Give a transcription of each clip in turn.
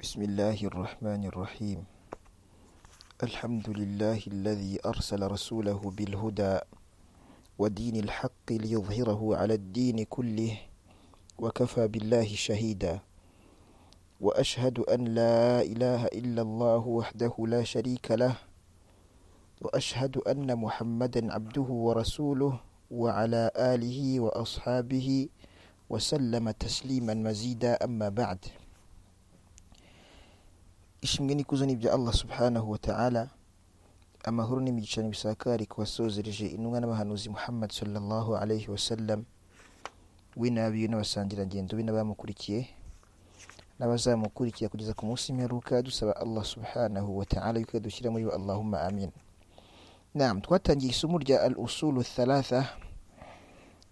بسم الله الرحمن الرحيم الحمد لله الذي أرسل رسوله بالهدى ودين الحق ليظهره على الدين كله وكفى بالله شهيدا وأشهد أن لا إله إلا الله وحده لا شريك له وأشهد أن محمدا عبده ورسوله وعلى آله وأصحابه وسلم تسليما مزيدا أما بعد ishimwe n'ikuzo ni ibya allah subhanahu wa ta'ala amahoro n'imigisha bisakari ku wasozereje intumwa n'abahanuzi muhammad sallallahu alayhi wa sallam we n'abiwe n'abasangirangendo be n'abamukurikiye n'abazamukurikira kugeza ku munsi w'imperuka dusaba allah subhanahu wa ta'ala yuko dushyira muri bo allahumma amin nam twatangiye isomo rya al usulu thalatha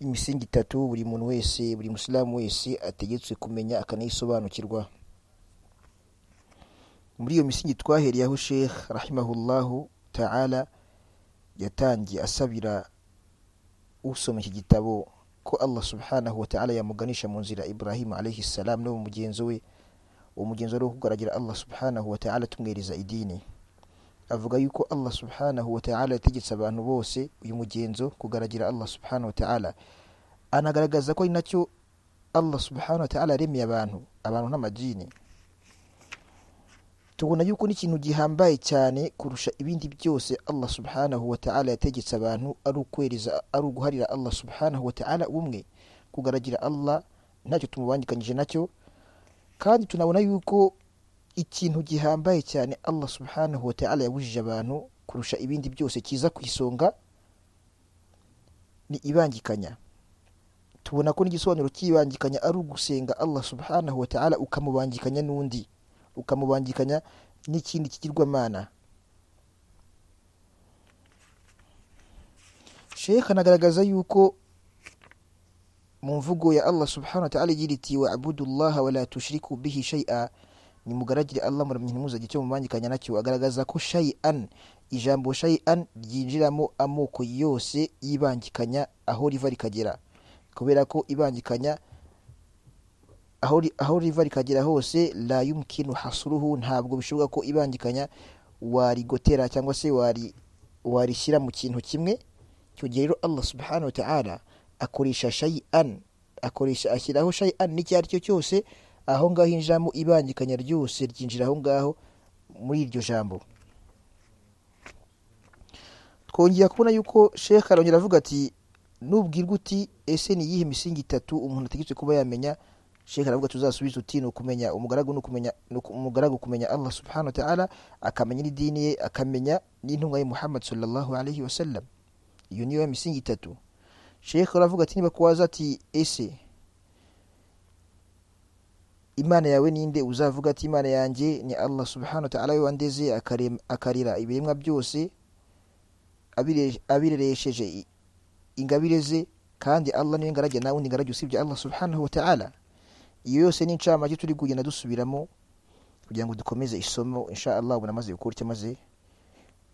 imisingi itatu buri muntu wese buri musilamu wese ategetswe kumenya akanayisobanukirwa muri iyo misingi twahereyeho sheikh rahimahullahu ta'ala yatangiye asabira usoma iki gitabo ko allah subhanahu wa ta'ala yamuganisha mu nzira ibrahim alayhi salam no mugenzi we uwo mugenzi wari kugaragira allah subhanahu wa ta'ala tumwereza idini avuga yuko allah subhanahu wa ta'ala yategetse abantu bose uyu mugenzo kugaragira allah subhanahu wa ta'ala anagaragaza ko ari nacyo allah subhanahu wa ta'ala yaremeye abantu abantu n'amajini tubona yuko n'ikintu gihambaye cyane kurusha ibindi byose allah subhanahu wa ta'ala yategetse abantu ari ukwereza ari uguharira allah subhanahu wa ta'ala umwe kugaragira allah ntacyo tumubangikanyije nacyo kandi tunabona yuko ikintu gihambaye cyane allah subhanahu wa ta'ala yabujije abantu kurusha ibindi byose kiza ku isonga ni ibangikanya tubona ko n'igisobanuro cy'ibangikanya ari ugusenga allah subhanahu wa ta'ala ukamubangikanya n'undi ukamubangikanya n'ikindi kigirwamana sheikh anagaragaza yuko mu mvugo ya allah subhanahu wa ta'ala igira iti wa abudullaha wala tushiriku bihi shay'a nimugaragire allah muramye ntimuzagire icyo mubangikanya nacyo agaragaza ko shay'an ijambo shay'an ryinjiramo amoko yose y'ibangikanya aho riva rikagera kubera ko ibangikanya aho riva rikagera hose la yumkinu hasuruhu ntabwo bishoboka ko ibangikanya warigotera cyangwa se warishyira mu kintu kimwe icyo gihe rero allah subhanahu wa ta'ala akoresha shayi'an akoresha ashyiraho shayi'an n'icyo ari cyo cyose aho ngaho injiramo ibangikanya ryose ryinjira aho ngaho muri iryo jambo twongera kubona yuko shekh arongera avuga ati nubwirwa uti ese ni iyihe misingi itatu umuntu ategetswe kuba yamenya shekh aravuga tuzasubiza uti ni ukumenya umugaragu nukumenya umugaragu kumenya allah subhanahu wa ta'ala akamenya n'idini ye akamenya n'intumwa ye muhammad sallallahu alayhi wasallam iyo niyo misingi itatu shekh aravuga ati niba kuwaza ati ese imana yawe ninde uzavuga ati imana yanjye ni allah subhanahu wa ta'ala we wandeze akarira ibiremwa byose abireresheje ingabire ze kandi allah niwe ngarage nawe undi ngarage usibye allah subhanahu wa ta'ala iyo yose ni incamake turi kugenda dusubiramo kugira ngo dukomeze isomo insha allah ubona amaze gukora icyo amaze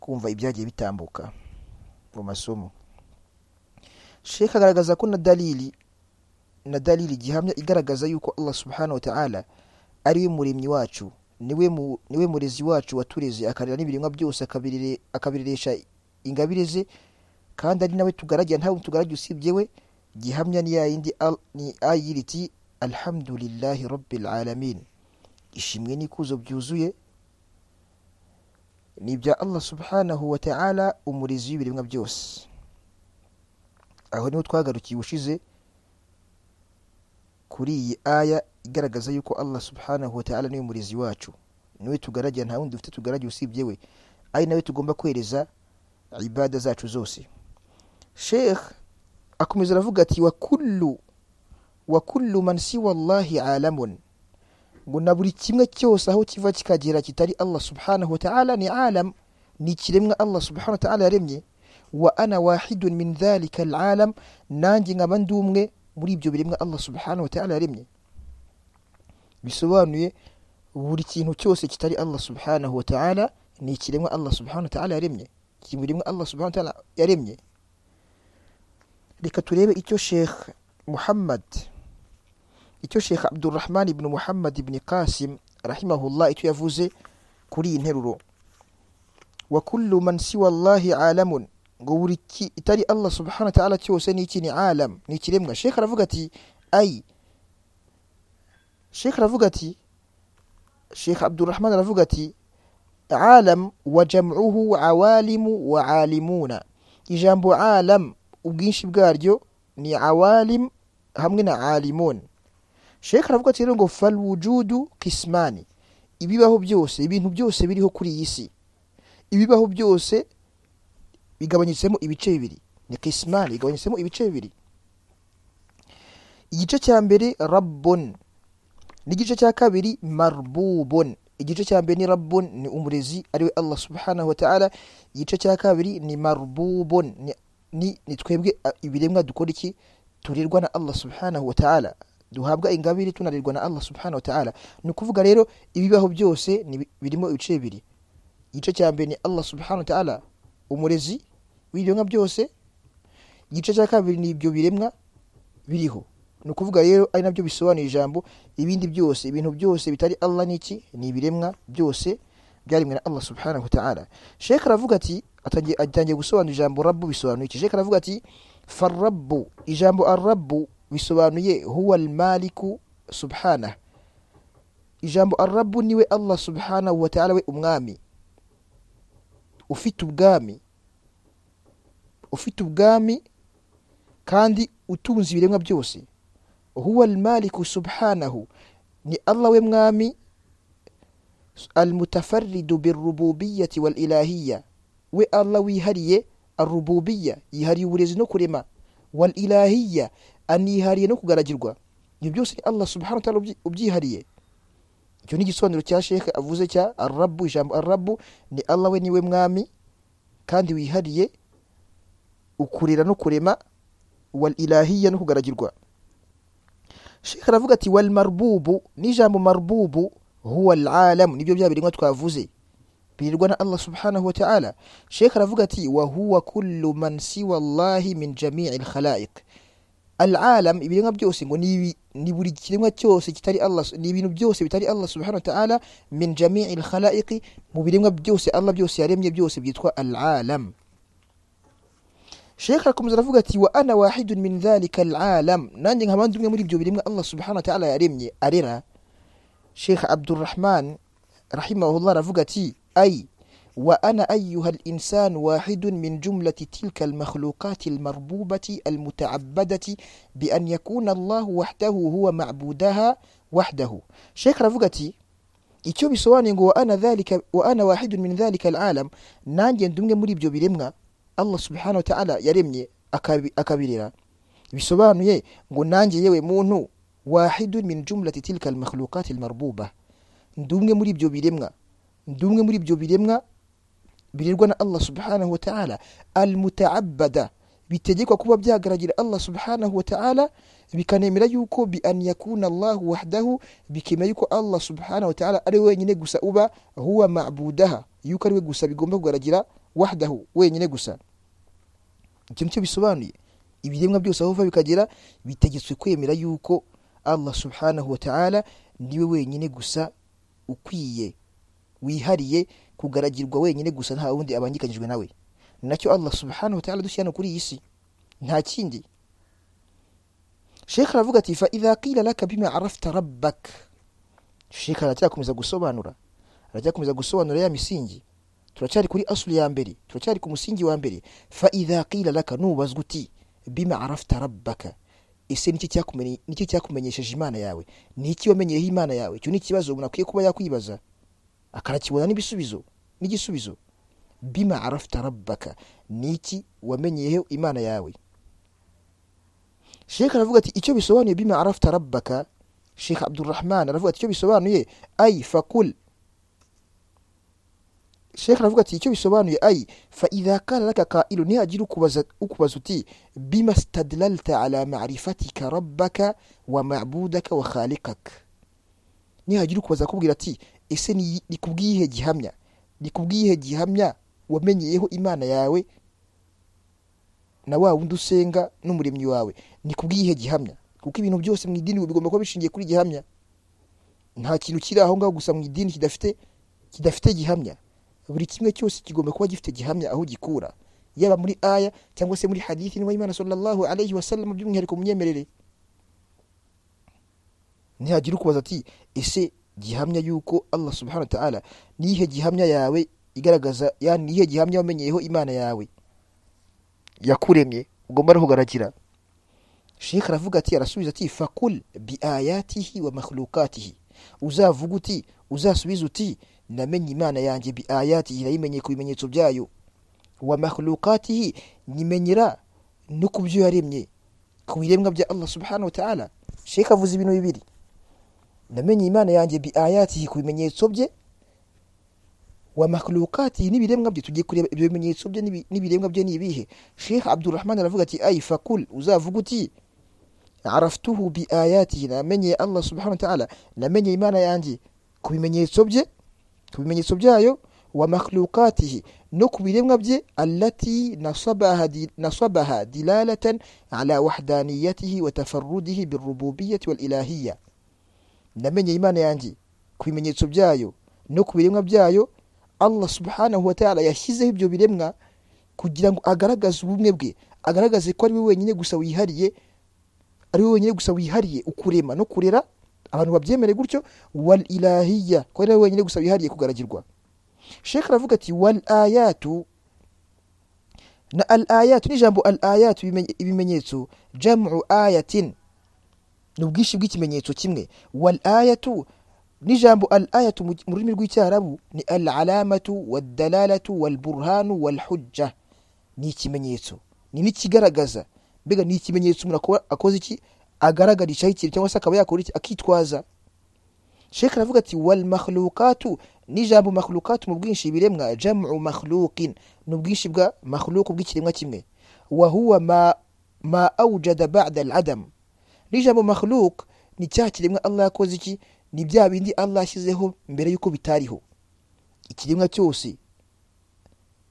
kumva ibyagiye bitambuka mu masomo sheka agaragaza ko na dalili na dalili gihamya igaragaza yuko allah subhanahu wa ta'ala ari we muremyi wacu niwe murezi wacu watureze akarera n'ibiremwa byose akabireresha ingabire ze kandi ari nawe tugaragira ntawe tugaragira usibye we gihamya ni yayindi ni ayiriti alhamdulillahi rabbil alamin ishimwe n'ikuzo byuzuye ni ibya allah subhanahu wa ta'ala umurizi w'ibiremwa byose aho niho twagarukiye ubushize kuri iyi aya igaragaza yuko allah subhanahu wa ta'ala niwe murizi wacu niwe tugaragira nta wundi dufite tugaragira usibye we ari nawe tugomba kwereza ibada zacu zose sheikh akomeza aravuga ati wa kullu wa kullu man siwa allahi alamun ngo na buri kimwe cyose aho kiva kikagera kitari allah subhanahu wa ta'ala ni alam ni ikiremwa allah subhanahu wa ta'ala yaremye wa ana wahidun min dhalika alalam nanjye nkaba ndi umwe muri ibyo biremwa allah subhanahu wa ta'ala yaremye bisobanuye buri kintu cyose kitari allah subhanahu wa ta'ala ni ikiremwa allah subhanahu wa ta'ala yaremye ikiremwa allah subhanahu wa ta'ala yaremye reka turebe icyo sheikh muhammad icyo sheikh abdurrahman ibn muhammad ibn qasim rahimahullah icyo yavuze kuri iyi nteruro wa kullu man siwa allahi alamun ngo buri ki- itari allah subhanahu wa ta'ala cyose ni iki ni alam ni ikiremwa shekh aravuga ati ai shekh aravuga ati shekh abdurrahman aravuga ati alam wa jam'uhu awalimu wa alimuna ijambo alam ubwinshi bwaryo ni awalim hamwe na alimun shekh aravuga ati rero ngo falwujudu kismani ibibaho byose ibintu byose biriho kuri iyi si ibibaho byose bigabanyijemo ibice bibiri ni kismani bigabanyijemo ibice bibiri igice cya mbere rabbon n'igice cya kabiri marbubon igice cya mbere ni rabbon ni umurezi ariwe allah subhanahu wa ta'ala igice cya kabiri ni marbubon ni, ni, ni twebwe a, ibiremwa dukora iki turirwa na allah subhanahu wa ta'ala duhabwa ingabire tunarirwa na allah subhanahu wa ta'ala ni ukuvuga rero ibibaho byose ni bi- birimo ibice bibiri igice cya mbere ni allah subhanahu wa ta'ala umurezi w'ibiremwa byose igice cya kabiri ni ibyo biremwa biriho ni ukuvuga rero ari nabyo bisobanuye ijambo ibindi byose ibintu byose bitari allah n'iki ni ibiremwa byose byaremwe na allah subhanahu wa ta'ala sheka aravuga ati atangiye atangiye gusobanura ijambo rabu bisobanuye iki sheka aravuga ati farabu ijambo arabu bisobanuye huwa almaliku subhanahu ijambo arabu niwe allah subhanahu wa ta'ala we umwami ufite ubwami ufite ubwami kandi utunze ibiremwa byose huwa almaliku subhanahu ni allah we mwami almutafaridu birububiyati walilahiya we allah wihariye arububiya yihariye uburezi no kurema walilahiya anihariye no kugaragirwa ibyo byose ni allah subhanahu wa ta'ala ubyi- ubyihariye icyo ni igisobanuro cya sheka avuze cya arabu ijambo arabu ni allah we niwe mwami kandi wihariye ukurera no kurema wal ilahiya no kugaragirwa sheka aravuga ati wal marbubu n'ijambo marbubu huwa al alam nibyo bya biremwa twavuze birirwa na allah subhanahu wa ta'ala sheka aravuga ati wa huwa kullu man siwa allahi min jami'i al khalaiq alalam ibiremwa byose ngo ni ibi- ni buri kiremwa cyose kitari allah ni ibintu byose bitari allah subhanahu wa ta'ala min jami'i alkhalaiqi mu biremwa byose allah byose yaremye byose byitwa alalam shekh arakomeza aravuga ati wa ana wahidun min dhalika alalam nanjye nkaba ndi umwe muri ibyo biremwa allah subhanahu wa ta'ala yaremye arera shekh abdurrahman rahimahullah aravuga ati ay وأنا أيها الإنسان واحد من جملة تلك المخلوقات المربوبة المتعبدة بأن يكون الله وحده هو معبودها وحده شيخ رفقتي icyo bisobanuye ngo wa ana dhalika wa ana wahidun min dhalika alalam nanjye ndi umwe muri ibyo biremwa allah subhanahu wa ta'ala yaremye akabi- akabirera bisobanuye ngo nanjye yewe muntu wahidun min jumlati tilka almakhluqat almarbuba ndi umwe muri ibyo biremwa ndi umwe muri ibyo biremwa birerwa na allah subhanahu wa ta'ala almutaabada bitegekwa kuba byagaragira allah subhanahu wa ta'ala bikanemera yuko bi an yakuna allahu wahdahu bikemera yuko allah subhanahu wa ta'ala ari we wenyine gusa uba huwa mabudaha yuko ari we gusa bigomba kugaragira wahdahu wenyine gusa icyo nicyo bisobanuye ibiremwa byose aho biva bikagera bitegetswe kwemera yuko allah subhanahu wa ta'ala niwe wenyine gusa ukwiye wihariye kugaragirwa wenyine gusa nta wundi abangikanyijwe nawe Ni nacyo allah subhanahu wa ta'ala dushyira hano kuri iyi si nta kindi shekh aravuga ati fa idha qila laka bima arafta rabbak shekh aracyakomeza gusobanura aracyakomeza gusobanura ya misingi turacyari kuri asuli ya mbere turacyari ku musingi wa mbere fa idha qila laka nubazwa uti bima arafta rabbaka ese nicyo cyakumenye- nicyo cyakumenyesheje imana yawe ni iki wamenyeyeho imana yawe icyo ni ikibazo umuntu akwiye kuba yakwibaza akanakibona n'ibisubizo n'igisubizo bima arafta rabbaka ni iki wamenyeyeho imana yawe shekh aravuga ati icyo bisobanuye bima arafta rabbaka shekh abdurrahman aravuga ati icyo bisobanuye ay fakul shekh aravuga ati icyo bisobanuye ay fa idha kala laka qailu nihagira ukubaza ukubaza uti bima stadlalta ala marifatika rabbaka wa mabudaka wa khaliqaka nihagira ukubaza akubwira ati ese ni ni ku bw'iyihe gihamya ni ku bw'iyihe gihamya wamenyeyeho imana yawe na wa wundi usenga n'umuremyi wawe ni ku bw'iyihe gihamya kuko ibintu byose mu idini bigomba kuba bishingiye kuri gihamya nta kintu kiri aho ngaho gusa mu idini kidafite kidafite gihamya buri kimwe cyose kigomba kuba gifite gihamya aho gikura yaba muri aya cyangwa se muri hadithi niba imana sallallahu alayhi wa sallam by'umwihariko mu myemerere ntihagira ukubaza ati ese gihamya yuko allah subhanahu wa ta'ala niyihe gihamya yawe igaragaza yani niyihe gihamya wamenyeyeho imana yawe yakuremye ugomba no kugaragira shekh aravuga ati arasubiza ati fakul biayatihi wa makhlukatihi uzavuga uti uzasubiza uti namenye imana yanjye biayatihi nayimenye ku bimenyetso byayo wa makhlukatihi nyimenyera no ku byo yaremye ku biremwa bya allah subhanahu wa ta'ala shekh avuze ibintu bibiri namenye imana yanjye biayatihi ku bimenyetso bye wa makhlukati n'ibiremwa bye tugiye kureba ibyo bimenyetso bye n'ibi- n'ibiremwa bye nibihe Sheikh Abdulrahman aravuga ati ay fakul uzavuga uti araftuhu bi ayatihi namenye Allah subhanahu wa ta'ala namenye imana yanjye ku bimenyetso bye ku bimenyetso byayo wa makhlukatihi no ku biremwa bye allati nasabaha di- nasabaha dilalatan ala wahdaniyatihi wa tafarrudihi birububiyyati wal ilahiyya namenye imana yanjye ku bimenyetso byayo no ku biremwa byayo allah subhanahu wa ta'ala yashyizeho ibyo biremwa kugira ngo agaragaze ubumwe bwe agaragaze ko ari we wenyine gusa wihariye ari we wenyine gusa wihariye ukurema no kurera abantu babyemere gutyo wal ilahiya ko ari we wenyine gusa wihariye kugaragirwa shekh aravuga ati wal ayatu na al ayatu n'ijambo al ayatu ibimenye- ibimenyetso jamu ayatin ni ubwinshi bw'ikimenyetso kimwe wal ayatu n'ijambo al ayatu mu mu rurimi rw'icyarabu ni al alamatu wadalalatu walburhanu walhujja ni ikimenyetso ni n'ikigaragaza mbega ni ikimenyetso umuntu akora- akoze iki agaragarishaho ikintu cyangwa se akaba yakora iki akitwaza shekh aravuga ati wal makhlukatu n'ijambo makhlukatu mu bwinshi biremwa jamu makhluqin ni ubwinshi bwa makhluku bw'ikiremwa kimwe wa huwa ma ma awjada ba'da al adam n'ijambo makhluk ni cya kiremwa Allah yakoze iki ni bya bindi Allah yashyizeho mbere y'uko bitariho ikiremwa cyose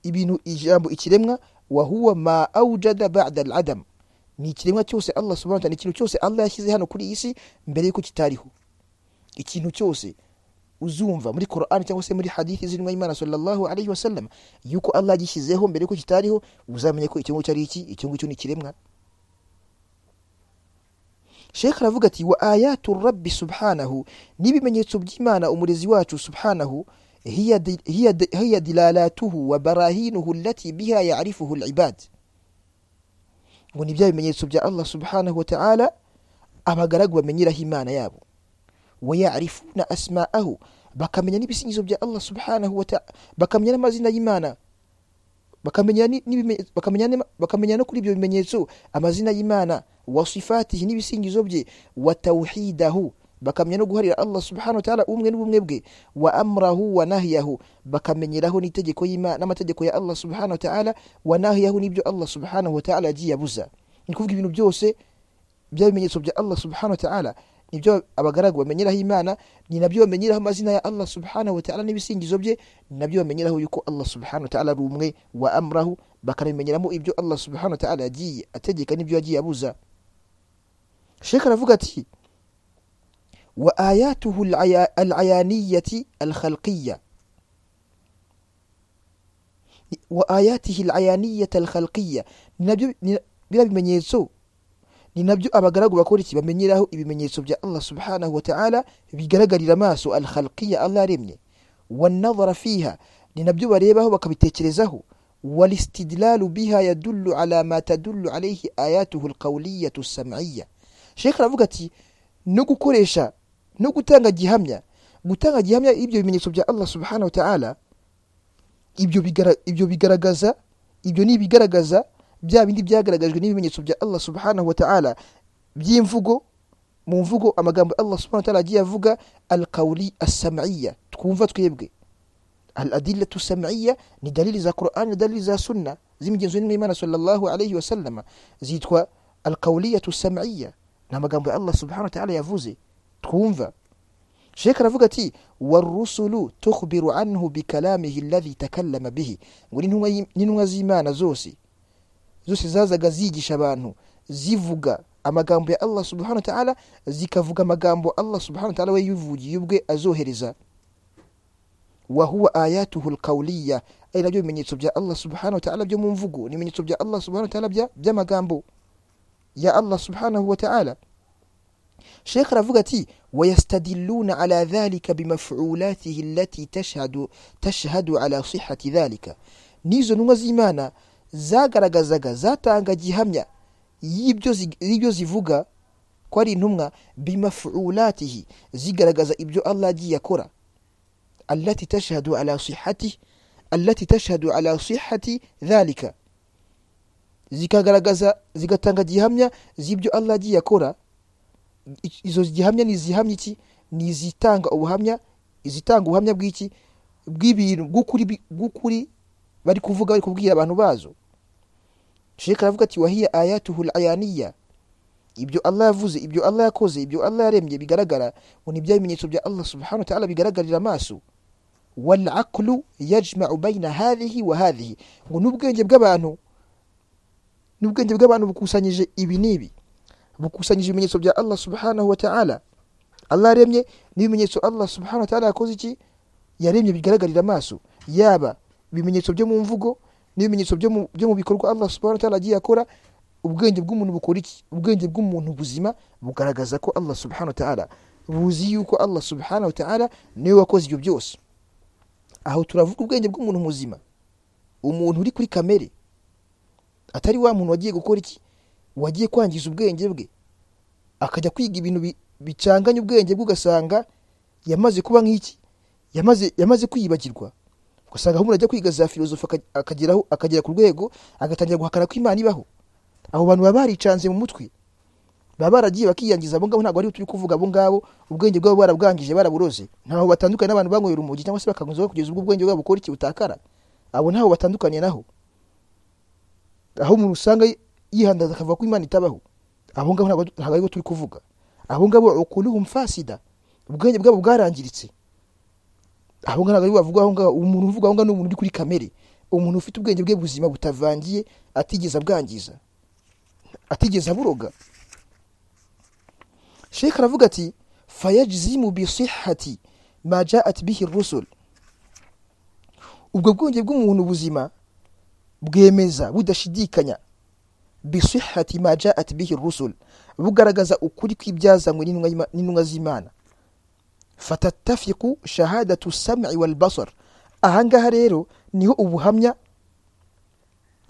ibintu ijambo ikiremwa wa huwa ma awjada ba'da al-adam ni ikiremwa cyose Allah subhanahu wa ta'ala ni ikintu cyose Allah yashyize hano kuri iyi si mbere y'uko kitariho ikintu cyose uzumva muri Qur'an cyangwa se muri hadithi zirimo Imana sallallahu alayhi wa sallam yuko Allah yagishyizeho mbere y'uko kitariho uzamenye ko icyo ngicyo ari iki icyo ngicyo ni ikiremwa Sheikh aravuga ati wa ayatu rabbi subhanahu n'ibimenyetso by'Imana umurezi wacu subhanahu hiya di- hiya di- hiya dilalatuhu wa barahinuhu allati biha ya'rifuhu al-ibad ngo ni bya bimenyetso bya Allah subhanahu wa ta'ala abagaragu bamenyeraho Imana yabo wa ya'rifuna asma'ahu bakamenya n'ibisingizo bya Allah subhanahu wa ta'ala bakamenya n'amazina y'Imana bakamenya ni- n'ibime- bakamenya n'ima- bakamenya no kuri ibyo bimenyetso amazina y'imana wa sifatihi n'ibisingizo bye wa tawhidahu bakamenya no guharira allah subhanahu wa ta'ala ubumwe n'ubumwe bwe wa amrahu wa nahiyahu bakamenyeraho n'itegeko y'imana n'amategeko ya allah subhanahu wa ta'ala wa nahiyahu n'ibyo allah subhanahu wa ta'ala yagiye abuza ni kuvuga ibintu byose bya bimenyetso bya allah subhanahu wa ta'ala nibyo abagaragu bamenyeraho imana ni nabyo bamenyeraho amazina ya allah subhanahu wa ta'ala n'ibisingizo bye ni nabyo bamenyeraho yuko allah subhanahu wa ta'ala ari umwe wa amrahu bakabimenyeramo ibyo allah subhanahu wa ta'ala yagiye ategeka n'ibyo yagiye abuza shekh aravuga ati wa ayatuhu alaya- alayaniyati alkhalqiya wa ayatihi alayaniyata alkhalqiya ni nabyo ni- biriya bimenyetso ni nabyo abagaragu bakora iki bamenyeraho ibimenyetso bya Allah subhanahu wa ta'ala bigaragarira amaso al-khalqiyya Allah yaremye wan-nazara fiha ni nabyo barebaho bakabitekerezaho wal-istidlalu biha yadullu ala ma tadullu alayhi ayatuhu al-qawliyyatu as-sam'iyya Sheikh aravuga ati no gukoresha no gutanga gihamya gutanga gihamya ibyo bimenyetso bya Allah subhanahu wa ta'ala ibyo bigara ibyo bigaragaza ibyo ni ibigaragaza bya bindi byagaragajwe n'ibimenyetso bya Allah subhanahu wa ta'ala by'imvugo mu mvugo amagambo ya Allah subhanahu wa ta'ala agiye avuga al-qawli as-sam'iyya twumva twebwe al-adillatu sam'iyya ni dalili za Qur'an na dalili za sunna z'imigenzo y'Imana sallallahu alayhi wa sallama zitwa al-qawliyatu as-sam'iyya ni amagambo ya Allah subhanahu wa ta'ala yavuze twumva Sheikh aravuga ati warusulu tukhbiru anhu bikalamihi alladhi takallama bihi ngo n'intumwa y'I- n'intumwa z'Imana zose zose zazaga zigisha abantu zivuga amagambo ya allah subhanahu wa ta'ala zikavuga amagambo allah subhanahu wa ta'ala we yivugiye ubwe azohereza wa huwa ayatuhu alqawliya ari nabyo bimenyetso bya allah subhanahu wa ta'ala byo mu mvugo ni ibimenyetso bya allah subhanahu wa ta'ala bya- by'amagambo ya allah subhanahu wa ta'ala shekh aravuga ati wayastadiluna ala dhalika bimafulatihi allati tashhadu, tashhadu ala sihati dhalika n'izo ntumwa z'imana zagaragazaga zatanga gihamya y'ibyo zi- y'ibyo zivuga ko ari intumwa bimafulatihi zigaragaza ibyo allah agiye akora allati tashhadu ala sihati allati tashhadu ala sihati dhalika zikagaragaza zigatanga gihamya z'ibyo allah agiye akora I- izo gihamya ni izihamya iki ni izitanga ubuhamya izitanga ubuhamya bw'iki bw'ibintu bw'ukuri bi- bw'ukuri bari kuvuga bari kubwira abantu bazo sheka aravuga ati wahiya ayatuhu ayaniya ibyo allah yavuze ibyo allah yakoze ibyo allah yaremye bigaragara ngo ni bya bimenyetso bya allah subhanahu wa ta'ala bigaragarira amaso walaqlu yajmau baina hadhihi wa hadhihi ngo n'ubwenge bw'abantu n'ubwenge bw'abantu bukusanyije ibi n'ibi bukusanyije ibimenyetso bya Allah subhanahu wa ta'ala Allah yaremye n'ibimenyetso Allah subhanahu wa ta'ala yakoze iki yaremye bigaragarira amaso yaba ibimenyetso byo mu mvugo n'ibimenyetso byo mu byo mu bikorwa Allah subhanahu wa ta'ala agiye akora ubwenge bw'umuntu bukora iki ubwenge bw'umuntu buzima bugaragaza ko Allah subhanahu wa ta'ala buzi yuko Allah subhanahu wa ta'ala niwe wakoze ibyo byose aho turavuga ubwenge bw'umuntu muzima umuntu uri kuri kamere atari wa muntu wagiye gukora iki wagiye kwangiza ubwenge bwe akajya kwiga ibintu bi- bicanganye ubwenge bwe ugasanga yamaze kuba nk'iki yamaze yamaze kwiyibagirwa ugasanga umuntu ajya kwiga za filozofi aka- akageraho akagera ku rwego agatangira guhakana ko imana ibaho abo bantu baba baricanze mu mutwe baba baragiye bakiyangiza abo ngabo ntabwo ari turi kuvuga abo ngabo ubwenge bwabo barabwangije baraburoze ntaho batandukanye n'abantu banyweye urumogi cyangwa se bakaguzaho kugeza ubwo ubwenge bwabo bukora iki butakara abo ntaho batandukaniye naho aho umuntu usanga yihandaza akavuga ko imana itabaho abo ngabo ntabwo ntabwo aribo turi kuvuga abo ngabo ukuluhum fasida ubwenge bwabo bwarangiritse abo ngabo ntabwo aribo bavuga aho ngaho umuntu uvuga aho ngaho ni umuntu uri kuri kamere umuntu ufite ubwenge bwe buzima butavangiye atigeze abwangiza atigeze aburoga sheka aravuga ati fayajzimu bisihati ma jaat bihi rusul ubwo bwenge bw'umuntu buzima bwemeza budashidikanya bisihati ma jaat bihi rusul bugaragaza ukuri kw'ibyazanywe n'intumwa y'Ima- n'intumwa z'imana fatatafiku shahadatu sami walbasar ahangaha rero niho ubuhamya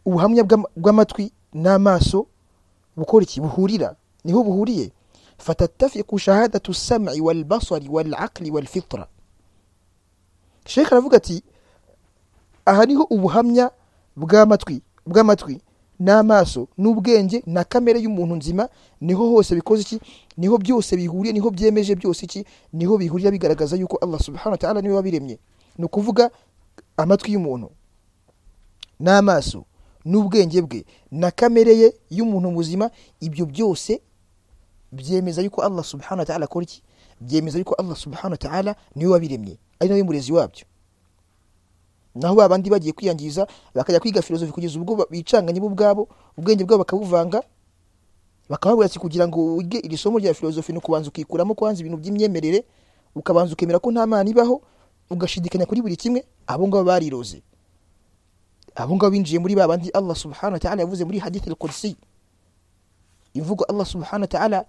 ubuhamya bw'ama- bw'amatwi n'amaso bukora iki buhurira niho buhuriye fatatafiku shahadatu sami walbasari walaqli walfitra shekh aravuga ati aha niho ubuhamya bw'amatwi bw'amatwi n'amaso n'ubwenge na kamere y'umuntu nzima niho hose bikoze iki niho byose bihuriye niho byemeje byose iki niho bihurira bigaragaza yuko allah subhanahu wa ta'ala niwe wabiremye ni ukuvuga amatwi y'umuntu n'amaso n'ubwenge bwe na kamere ye y'umuntu muzima ibyo byose byemeza yuko allah subhanahu wa ta'ala akora iki byemeza yuko allah subhanahu wa ta'ala niwe wabiremye ari nawe murezi wabyo naho ba bandi bagiye kwiyangiza bakajya kwiga filozofi kugeza ubwo ba- bicanganye bo ubwabo ubwenge bwabo bakabuvanga bakababwira ati kugira ngo wige iri somo rya filozofi ni ukubanza ukikuramo kwanza ibintu by'imyemerere ukabanza ukemera ko nta mana ibaho ugashidikanya kuri buri kimwe abo ngabo bariroze abo ngabo binjiye muri ba bandi allah subhanahu wa ta'ala yavuze muri hadith al-qudsi imvugo allah subhanahu wa ta'ala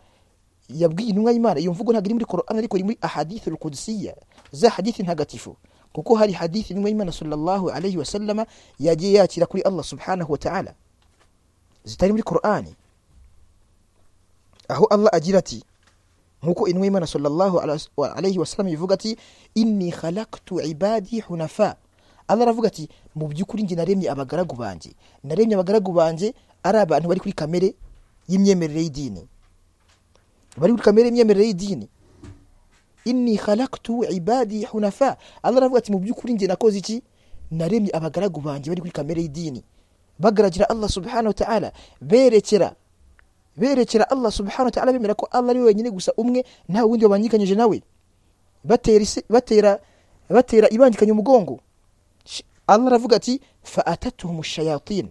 yabwiye intumwa y'imana iyo mvugo ntabwo iri muri korani ariko iri muri ahadithi alqudsiya za hadithi ntagatifu kuko hari hadithi intumwa y'imana sallallahu alayhi wasallama yagiye yakira kuri allah subhanahu wa ta'ala zitari muri korani aho allah agira ati nkuko intumwa y'imana sallallahu alas- wa- alayhi wasallama ivuga ati inni khalaktu ibadi hunafa allah aravuga ati mu by'ukuri njye naremye abagaragu banjye naremye abagaragu banjye ari abantu bari kuri kamere y'imyemerere y'idini bari kuri kamere imyemerere y'idini inni khalaktu ibadi hunafa allah aravuga ati mu by'ukuri njye nakoze iki naremye abagaragu banjye bari kuri kamere y'idini bagaragira allah subhanahu wa ta'ala berekera berekera allah subhanahu wa ta'ala bemera ko allah ari we wenyine gusa umwe nta wundi wabangikanyije nawe batera isi- batera batera ibangikanya umugongo Sh- allah aravuga ati fa atatuhum shayatin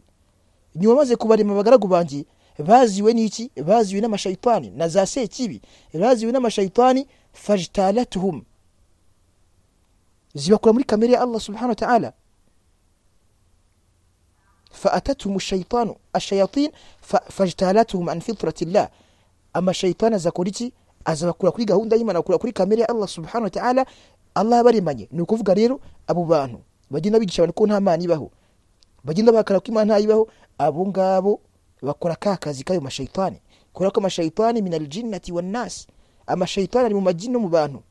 nyuma maze kubarema abagaragu banjye baziwe n'iki baziwe n'amashayitani na za sekibi baziwe n'amashayitani fajtalatuhum zibakura muri kamere ya allah subhanahu wa ta'ala فأتتهم الشيطان الشياطين فاجتالتهم عن فطرة الله أما الشيطان أزاكوريتي azabakura kuri gahunda y'imana akura kuri kamere ya allah subhanahu wa ta'ala allah yabaremanye ni ukuvuga rero abo bantu bagenda bigisha abantu ko nta mana ibaho bagenda bakara ko imana ntayibaho abo ngabo bakora ka kazi k'ayo mashayitani kubera ko amashayitani min aljinnati wannasi amashayitani ari mu majini no mu bantu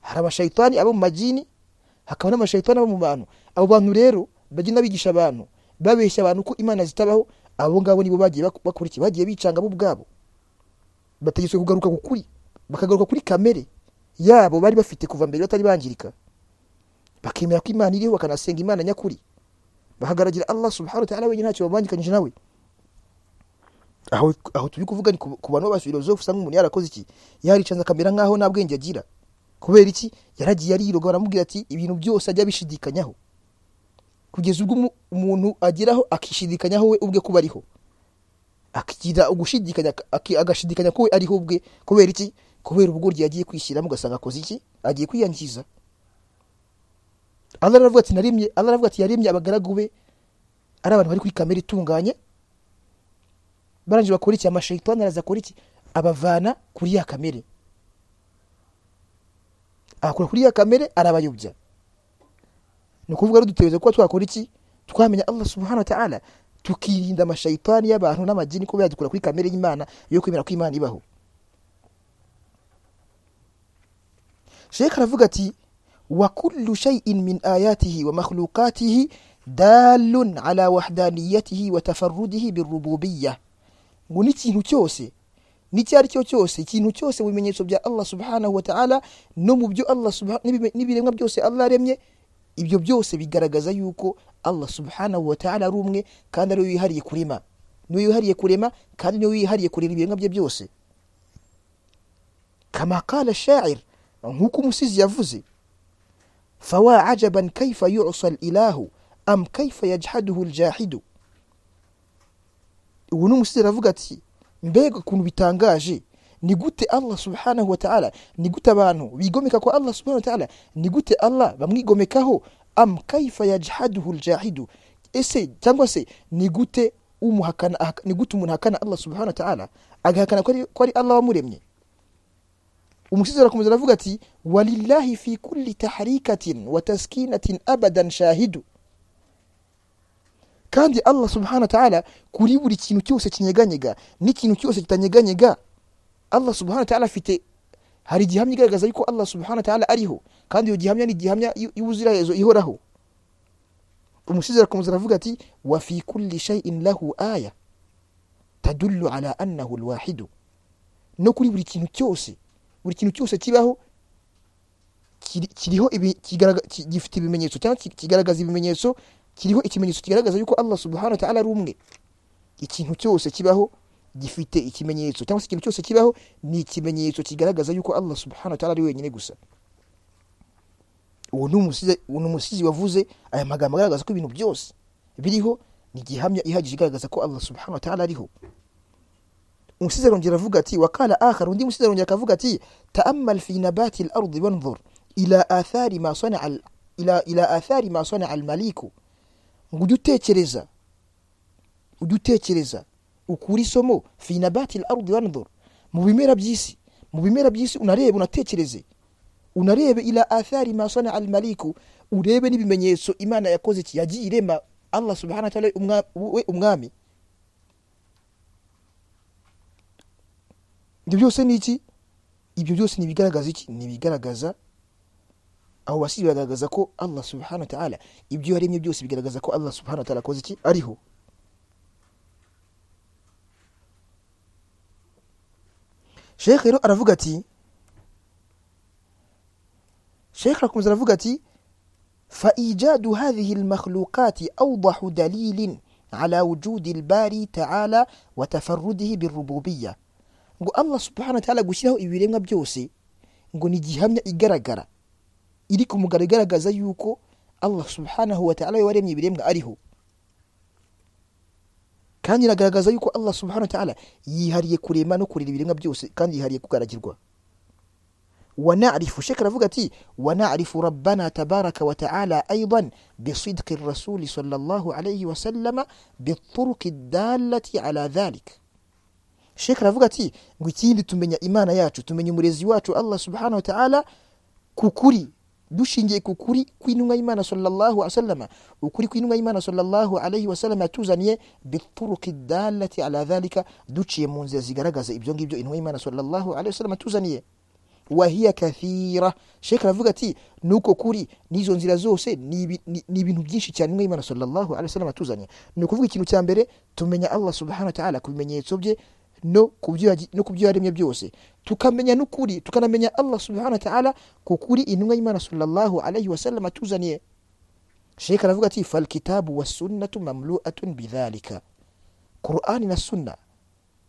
hari amashayitani abo mu majini hakaba n'amashayitani abo mu bantu abo bantu rero bagenda bigisha abantu babeshya abantu ko imana zitabaho abo ngabo nibo bagiye bakora iki bagiye bicanga bo ubwabo bategetswe kugaruka ku kuri bakagaruka kuri kamere yabo bari bafite kuva mbere batari bangirika bakemera ko imana iriho bakanasenga imana nyakuri bahagaragira allah subhanahu wa ta'ala wenyine ntacyo babangikanyije nawe aho aho turi kuvuga ni ku ku bantu b'abafilozofu usanga umuntu yarakoze iki yaricanze akamera nk'aho nta bwenge agira kubera iki yaragiye ariroga baramubwira ati ibintu byose ajya bishidikanyaho kugeza ubwo umu- umuntu ageraho akishidikanyaho we ubwe kuba ariho akigira ugushidikanya aki- agashidikanya ko we ariho ubwe kubera iki kubera ubugoryi yagiye kwishyiramo ugasanga akoze iki agiye kwiyangiza allah aravuga ati naremye allah aravuga ati yaremye abagaragu be ari abantu bari kuri kamere itunganye barangije bakora iki amashayitani araza akora iki abavana kuri ya kamere akora kuri ya kamere arabayobya ni ukuvuga rero duteweza kuba twakora iki twamenya allah subhanahu wa ta'ala tukirinda amashayitani y'abantu n'amajini kuba yadukura kuri kamere y'imana yo kwemera ko imana ibaho sheka aravuga ati wa kullu shay'in min ayatihi wa makhlukatihi dalun ala wahdaniyatihi wa tafarrudihi birububiya ngo n'ikintu cyose n'icyo ari cyo cyose ikintu cyose mu bimenyetso bya allah subhanahu wa ta'ala no mu byo allah subha- n'ibime- n'ibiremwa byose allah aremye ibyo byose bigaragaza yuko allah subhanahu wa ta'ala ari umwe kandi ari we wihariye kurema niwe wihariye kurema kandi niwe wihariye kurera ibiremwa bye byose kama kala sha'ir nk'uko umusizi yavuze fawa ajaban kaifa yusa ilahu am kaifa yajhaduhu ljahidu ubu ni umusizi aravuga ati mbega ukuntu bitangaje ni gute allah subhanahu wa ta'ala ni gute abantu bigomeka kwa allah subhanahu wa ta'ala ni gute allah bamwigomekaho am kaifa yajhaduhu ljahidu ese cyangwa se ni gute umuhakana ahaka- ni gute umuntu ahakana allah subhanahu wa ta'ala agahakana ko ari- ko ari allah wamuremye umusizi arakomeza aravuga ati walillahi fi kulli taharikatin wa taskinatin abadan shahidu kandi allah subhanahu wa ta'ala kuri buri kintu cyose kinyeganyega n'ikintu cyose kitanyeganyega allah subhanahu wa ta'ala afite hari igihamya igaragaza yuko allah subhanahu wa ta'ala ariho kandi iyo gihamya ni igihamya y- y'ubuziraherezo ihoraho umusizi arakomeza aravuga ati wa fi kulli shay'in lahu aya tadullu ala annahu lwahidu no kuri buri kintu cyose buri kintu cyose kibaho kiri- kiriho ibi- kigaraga- ki- gifite ibimenyetso cyangwa ki- kigaragaza ibimenyetso kiriho ikimenyetso kigaragaza yuko allah subhanahu wa ta'ala ari umwe ikintu cyose kibaho gifite ikimenyetso cyangwa se ikintu cyose kibaho ni ikimenyetso kigaragaza yuko allah subhanahu wa ta'ala ari wenyine gusa uwo ni umusizi- uwo ni umusizi wavuze aya magambo agaragaza ko ibintu byose biriho ni igihamya ihagije igaragaza ko allah subhanahu wa ta'ala ariho umusizi arongera avuga ati wakala akhar undi musizi arongera akavuga ati taamal fi nabati lardi wanzur ila athari ma sanaa al- ila, ila athari ma sanaa almaliku ngo ujye utekereza ujye utekereza ukure isomo fi nabati lardi wanzur mu bimera by'isi mu bimera by'isi unarebe unatekereze unarebe ila athari ma sanaa almaliku urebe n'ibimenyetso imana yakoze iki yagiye irema allah subhanahu wa ta'ala umwa- we umwami ibyo byose ni iki ibyo byose ni ibigaragaza iki ni ibigaragaza abo basizi bagaragaza ko allah subhanahu wa ta'ala ibyo yaremye byose bigaragaza ko allah subhanahu wa ta'ala akoze iki ariho shekhe rero aravuga ati shekhe arakomeza aravuga ati فإيجاد هذه المخلوقات أوضح دليل على وجود الباري تعالى وتفرده بالربوبية ngo allah subhanahu wa ta'ala gushyiraho ibiremwa byose ngo ni igihamya igaragara iri ku mugaragaro igaragaza yuko allah subhanahu wa ta'ala we waremye ibiremwa ariho kandi iragaragaza yuko allah subhanahu wa ta'ala yihariye kurema no kurera ibiremwa byose kandi yihariye kugaragirwa wanarifu sheka aravuga ati wanarifu rabbana tabaraka wa ta'ala aidan bisidqi rasuli sallallahu alayhi wa sallama bituruki dalati ala dhalik sheka aravuga ati ngo ikindi tumenya imana yacu tumenya umurezi wacu allah subhanahu wa ta'ala kukuri dushingiye ku kuri kw'intumwa y'imana sallallahu alaihi wasallama ukuri kw'intumwa y'imana sallallahu alaihi wasallama yatuzaniye bituruki dalati ala dhalika duciye mu nzira zigaragaza ibyo ngibyo intumwa y'imana sallallahu alaihi wasallama yatuzaniye wahiya kathira sheka aravuga ati nuko kuri n'izo nzira zose ni ibi- ni ni ibintu byinshi cyane intumwa y'imana sallallahu alaihi wasallama yatuzaniye ni ukuvuga ikintu cya mbere tumenya allah subhanahu wa ta'ala ku bimenyetso bye no ku byo yagi- no ku byo yaremye byose tukamenya n'ukuri tukanamenya allah subhanahu wa ta'ala ku kuri intumwa y'imana sallallahu alaihi wasallam atuzaniye sheka aravuga ati fal kitabu wa sunnatu mamlu'atun bidhalika qur'ani na sunna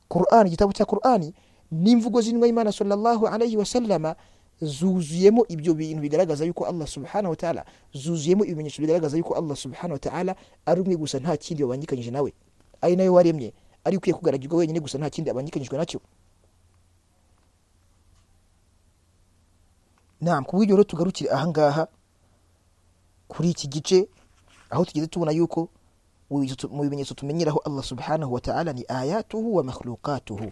qur'ani igitabo cya qur'ani n'imvugo z'intumwa y'imana sallallahu alaihi wasallama zuzuyemo ibyo bintu bigaragaza yuko allah subhanahu wa ta'ala zuzuyemo ibimenyetso bigaragaza yuko allah subhanahu wa ta'ala ari umwe gusa nta kindi wabangikanyije nawe ari nayo waremye ari ukwiye kugaragirwa wenyine gusa nta kindi abangikanyijwe nacyo nam ku bw'ibyo rero tugarukire ahangaha kuri iki gice aho tugeze tubona yuko mu bimenyetso- mu bimenyetso tumenyeraho allah subhanahu wa ta'ala ni ayatuhu wa makhlukatuhu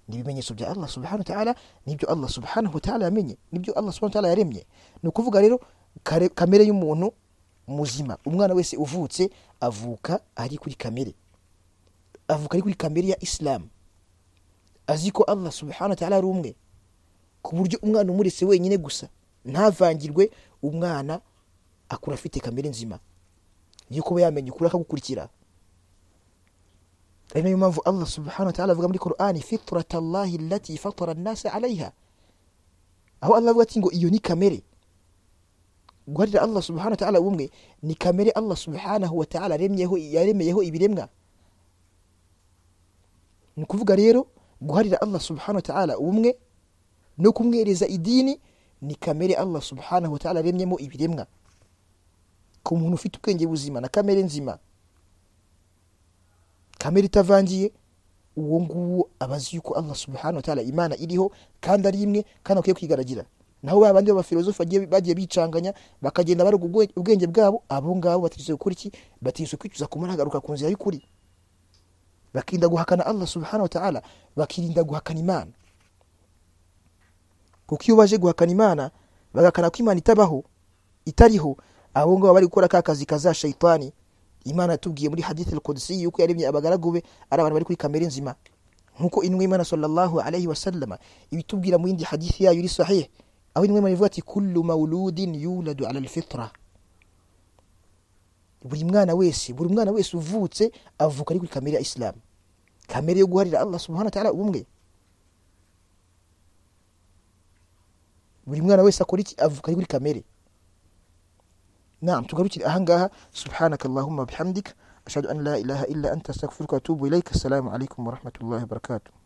ni ibimenyetso bya allah subhanahu wa ta'ala nibyo allah subhanahu wa ta'ala yamenye nibyo allah subhanahu wa ta'ala yaremye ni ukuvuga rero kare- kamere y'umuntu muzima umwana wese uvutse avuka ari kuri kamere avuka ari kuri kamere ya isilamu azi ko allah subhanahu wa ta'ala ari umwe ku buryo umwana umuretse wenyine gusa ntavangirwe umwana akura afite kamere nzima niyo kuba yamenya ukuri akagukurikira ari nayo mpamvu allah subhanahu wa ta'ala avuga muri qur'ani fitrat allahi lati fatara nnasa alaiha aho allah avuga ati ngo iyo ni kamere guharira allah subhanahu wa ta'ala ubumwe ni kamere allah subhanahu wa ta'ala yaremyeho- yaremeyeho ibiremwa ni ukuvuga rero guharira allah subhanahu wa ta'ala ubumwe no kumwereza idini ni kamere allah subhanahu wa ta'ala yaremyemo ibiremwa ku muntu ufite ubwenge buzima na kamere nzima kamere itavangiye uwo nguwo aba azi yuko allah subhanahu wa ta'ala imana iriho kandi ari imwe kandi akwiye kwigaragira naho ba bandi b'abafilozofi bagiye- bagiye bicanganya bakagenda baroga ubwe- ubwenge bwabo abo ngabo batigeze gukora iki batigeze kwicuza ku mana hagaruka ku nzira y'ukuri bakirinda guhakana allah subhanahu wa ta'ala bakirinda guhakana imana kuko iyo baje guhakana imana bagakana ko imana itabaho itariho abo ngabo bari gukora ka kazi kaza shayitani imana yatubwiye muri hadith al-Qudsi yuko yaremye abagaragu be ari abantu bari kuri kamere nzima nkuko intumwa y'Imana sallallahu alayhi wa sallama ibitubwira mu yindi hadith yayo iri sahih aho intumwa y'Imana ivuga ati kullu mauludin yuladu ala al-fitra buri mwana wese buri mwana wese uvutse avuka ari kuri kamere ya Islam kamere yo guharira Allah subhanahu wa ta'ala ubumwe buri mwana wese akora iki avuka ari kuri kamere نعم تقرأ أهنجها سبحانك اللهم وبحمدك أشهد أن لا إله إلا أنت أستغفرك وأتوب إليك السلام عليكم ورحمة الله وبركاته